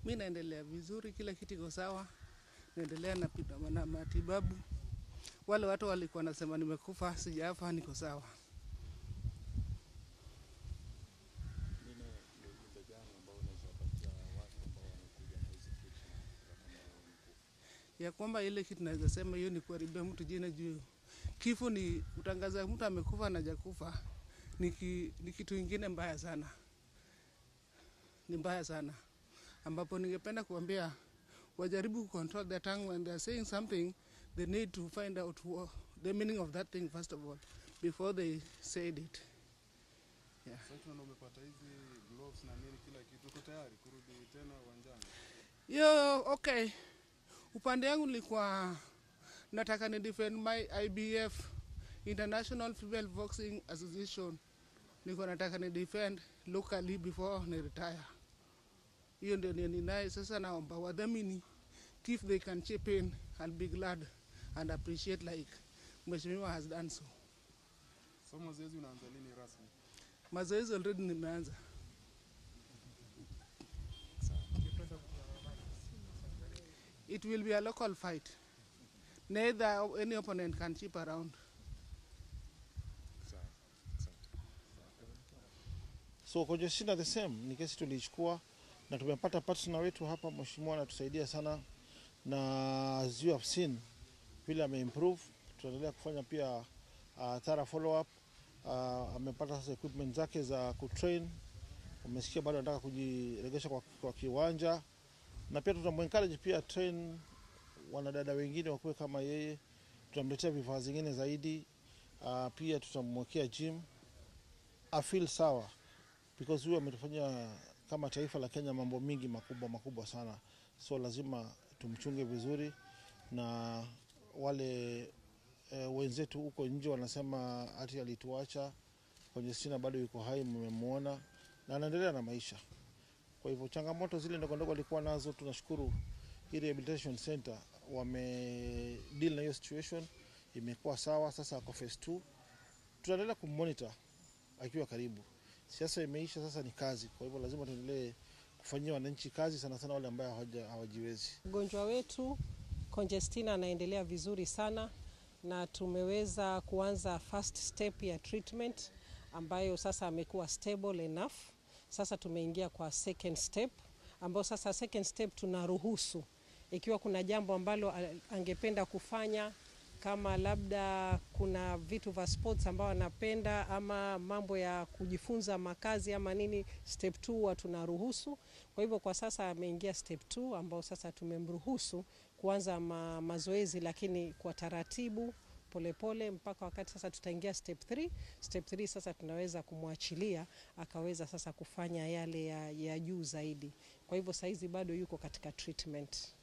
Mi naendelea vizuri, kila kitu iko sawa, naendelea na, pita- na matibabu. Wale watu walikuwa nasema nimekufa, sijafa, niko sawa. Pengine ni ujumbe gani ambao unaweza wapatia watu ambao wamekuja na hizi fikra za kwamba wewe umekufa? ya kwamba ile kitu naweza sema hiyo ni kuharibia mtu jina juu kifo ni kutangaza mtu amekufa na hajakufa ni, ki, ni kitu ingine mbaya sana, ni mbaya sana, ambapo ningependa kuambia wajaribu control their tongue when they are saying something they need to find out wha- the meaning of that thing first of all before they said it. Sasa tunaona umepata hizi gloves na nini kila kitu, uko tayari kurudi tena uwanjani? Yo, okay. Upande yangu nilikuwa nataka ni defend my IBF International Female Boxing Association. Nilikuwa nataka ni defend locally before ni retire. Hiyo ndio ni ninaye sasa, naomba wadhamini if they can chip in, I'll be glad and appreciate like Mheshimiwa has done so. So mazoezi unaanza lini rasmi? Mazoezi already nimeanza. It will be a local fight. Neither any opponent can chip around. Sawa, asante. So Conjestina the same ni kesi tuliichukua na tumepata partner wetu hapa, mheshimiwa anatusaidia sana, na as you have seen vile ameimprove. Tunaendelea kufanya pia uh, thorough follow up. Uh, amepata sasa equipment zake za kutrain. Umesikia bado anataka kujiregesha kwa, kwa kiwanja, na pia tutamuencourage pia train wanadada wengine wakuwe kama yeye. Tutamletea vifaa zingine zaidi. Uh, pia tutamwekea gym afeel sawa because huyu ametufanyia kama taifa la Kenya mambo mingi makubwa makubwa sana, so lazima tumchunge vizuri, na wale e, wenzetu huko nje wanasema hati alituacha. Conjestina bado yuko hai, mmemwona na anaendelea na maisha. Kwa hivyo changamoto zile ndogo ndogo alikuwa nazo, tunashukuru hii rehabilitation center wame deal na hiyo situation, imekuwa sawa. Sasa ako phase 2 tutaendelea kummonitor akiwa karibu. Siasa imeisha, sasa ni kazi. Kwa hivyo lazima tuendelee kufanyia wananchi kazi, sana sana wale ambao hawaja- hawajiwezi. Mgonjwa wetu Conjestina anaendelea vizuri sana na tumeweza kuanza first step ya treatment ambayo sasa amekuwa stable enough. Sasa tumeingia kwa second step ambayo sasa second step tunaruhusu ikiwa kuna jambo ambalo a- angependa kufanya kama labda kuna vitu vya sports ambao anapenda ama mambo ya kujifunza makazi ama nini, step 2 huwa tunaruhusu. Kwa hivyo kwa sasa ameingia step 2 ambao sasa tumemruhusu kuanza ma, mazoezi lakini kwa taratibu polepole pole, mpaka wakati sasa tutaingia step 3. Step 3 sasa tunaweza kumwachilia akaweza sasa kufanya yale ya, ya juu zaidi. Kwa hivyo saizi bado yuko katika treatment.